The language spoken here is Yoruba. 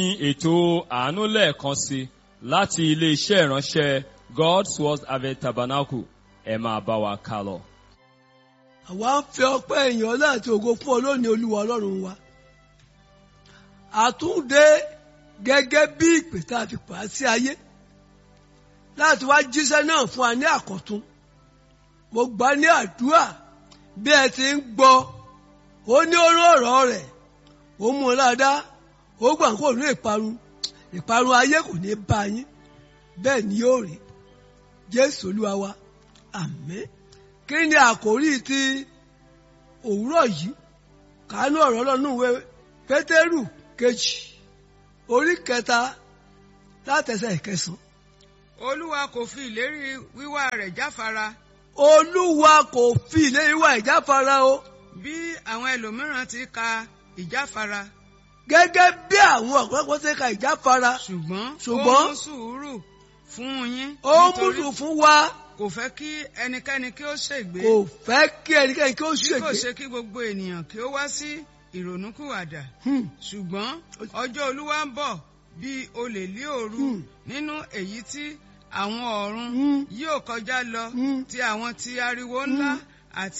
ní ètò àánú lẹ́ẹ̀kan sí láti ilé-iṣẹ́ ìránṣẹ́ God's Word Harvest Tabernacle ẹ máa bá wa ká lọ. àwa ń fẹ́ ọpẹ́ èèyàn láti ògo fún olóòní olúwa ọlọ́run wa àtúndé gẹ́gẹ́ bí ìpè tá a fi pa á sí ayé láti wá jíṣẹ́ náà fún wa ní àkọ́tún mo gbà ní àdúrà bí ẹ ti ń gbọ́ ó ní oró ọ̀rọ̀ rẹ̀ ó mú un ládàá ó gbà kó ní ìparun ìparun ayé kò ní bá yín bẹ́ẹ̀ ni yóò rí jésù olúwa wa àmín kí ni àkórí ti òwúrọ̀ yìí kánú ọ̀rọ̀ ọlọ́run ìwé pétérù kejì orí kẹta látẹsẹ̀ ìkẹsàn. olúwa kò fi ìlérí wíwá rẹ̀ jáfara olúwa kò fi ìlérí wa ìjáfara o bí àwọn ẹlòmíràn ti ka ìjáfara gẹ́gẹ́ bí àwọn ọ̀pọ̀lọpọ̀ ṣe ka ìjáfara ṣùgbọ́n Ṣùgbọ́n- ó mú sùúrù fún yín ó nítorí múlù fún wa kò fẹ́ kí ẹnikẹ́ni kí ó ṣègbé kò fẹ́ kí ẹnikẹ́ni kí ó bí kò ṣègbé. ṣe kí gbogbo ènìyàn kí ó wá sí ìrònúkúwàdà Hmm. ṣùgbọ́n ọjọ́ olúwa ń bọ̀ bí olè lí òru Hmm. nínú èyí tí àwọn ọ̀run Hmm. yóò kọjá lọ Hmm. ti àwọn ti ariwo ńlá àti